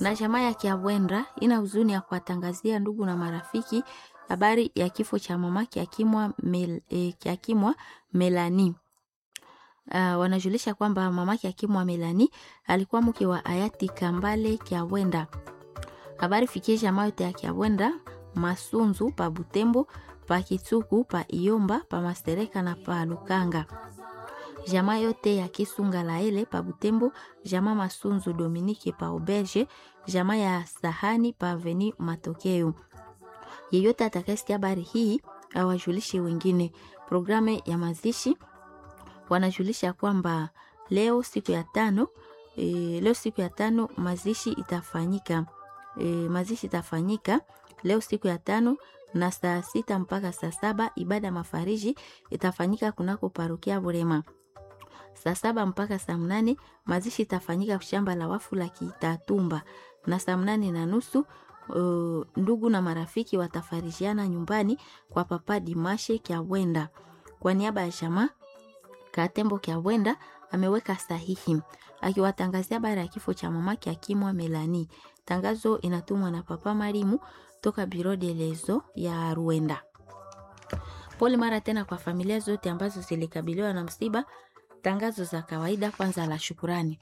Na jamaa ya Kiabwendra ina huzuni ya kuwatangazia ndugu na marafiki habari ya kifo cha mama Kiakimwa Mel, eh, Kiakimwa Melani. Uh, wanajulisha kwamba mama Kiakimwa Melani alikuwa mke wa hayati Kambale Kiabwenda. Habari fikie jamaa yote ya Kiabwenda, Masunzu pa Butembo, pa Kitsuku, pa Iomba, pa Mastereka na pa Lukanga jamaa yote ya Kisunga Laele pa Butembo, jamaa Masunzu Dominike pa Auberge, jamaa ya Sahani pa Aveni Matokeo. Yeyote atakayesikia habari hii awajulishe wengine. Programu ya mazishi wanajulisha kwamba leo siku ya tano e, leo siku ya tano mazishi itafanyika e, mazishi itafanyika leo siku ya tano na saa sita mpaka saa saba ibada ya mafariji itafanyika kunako parokia Burema saa saba mpaka saa mnane mazishi itafanyika shamba la wafu la Kitatumba, na saa mnane na nusu uh, ndugu na marafiki watafarijiana nyumbani kwa papa Dimashe Kyawenda. Kwa niaba ya jamaa Katembo Kyawenda ameweka sahihi akiwatangazia habari ya kifo cha mama Kiakimwa Melani. Tangazo inatumwa na papa Marimu toka Biro de Lezo ya Ruenda. Pole mara tena kwa familia zote ambazo zilikabiliwa na msiba. Tangazo za kawaida. Kwanza la shukurani.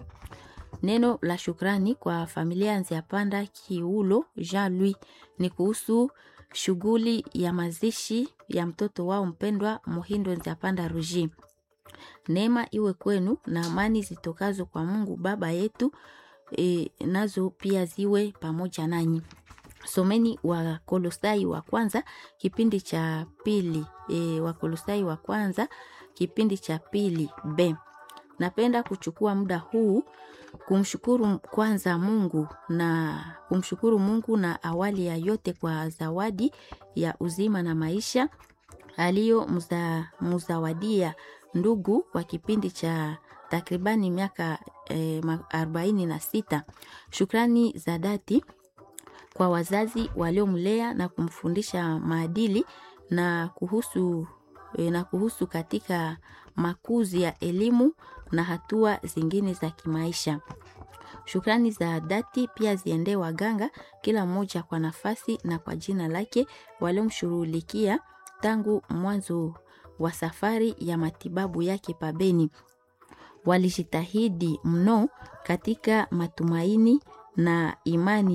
Neno la shukrani kwa familia Nziapanda Kiulo Jean Louis ni kuhusu shughuli ya mazishi ya mtoto wao mpendwa Muhindo Nziapanda Ruji. Neema iwe kwenu na amani zitokazo kwa Mungu Baba yetu e, nazo pia ziwe pamoja nanyi. Someni wa Kolosai wa kwanza kipindi cha pili e, wa Kolosai wa kwanza kipindi cha pili b. Napenda kuchukua muda huu kumshukuru kwanza Mungu na kumshukuru Mungu na awali ya yote kwa zawadi ya uzima na maisha aliyo mza, mzawadia ndugu kwa kipindi cha takribani miaka eh, arobaini na sita. Shukrani za dhati kwa wazazi waliomlea na kumfundisha maadili na kuhusu na kuhusu katika makuzi ya elimu na hatua zingine za kimaisha. Shukrani za dhati pia ziendee waganga, kila mmoja kwa nafasi na kwa jina lake, waliomshughulikia tangu mwanzo wa safari ya matibabu yake pabeni. Walijitahidi mno katika matumaini na imani